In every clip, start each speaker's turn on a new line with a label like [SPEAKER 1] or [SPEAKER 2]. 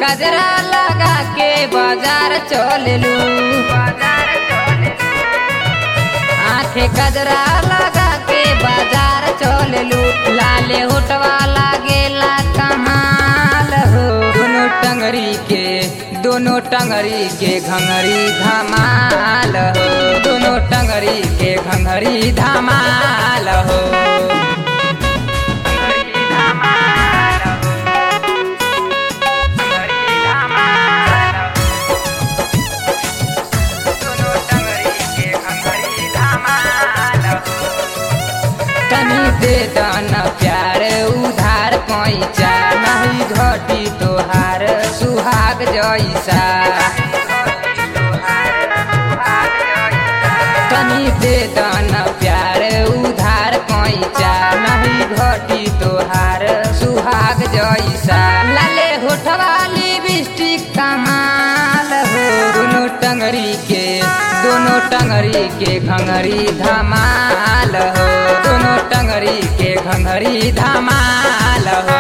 [SPEAKER 1] कजरा लगा के बाजार चललू आंखें कजरा लगा के बाजार चललू लाले होटवा लागेला कमाल हो दोनों टंगरी के दोनों टंगरी के घंगरी धमाल हो दोनों टंगरी के घंगरी धमाल हो तनी दे दाना प्यार उधार पैसा नहीं घटी तोहार सुहाग जैसा तनी दे दाना प्यार उधार पैसा नहीं घटी तोहार सुहाग जैसा लाले होठवाली बिस्टिक कमाल हो दोनों टंगरी के दोनों टंगरी के घंगरी धमाल हो दोनों टंगरी के घंगरी धमाल हो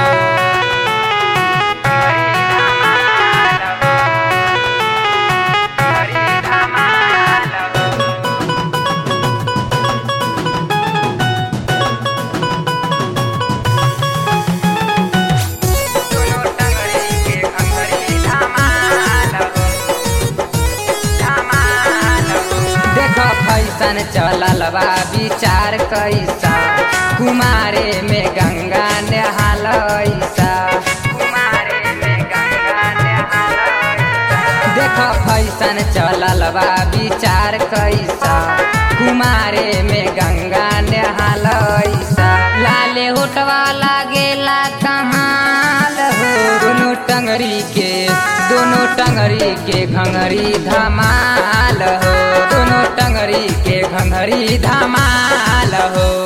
[SPEAKER 1] देखो फैसन चलल बा विचार कैसा कुमारे में गंगा नहाल ऐसा देखो फैसन चलल बा विचार कैसा कुमारे में गंगा नहाल ऐसा लाले होटवा लागेला कमाल हो दोनों टंगरी के दोनों टंगरी के घंगरी धमाल हो दोनों टंगरी के घंगरी धमाल हो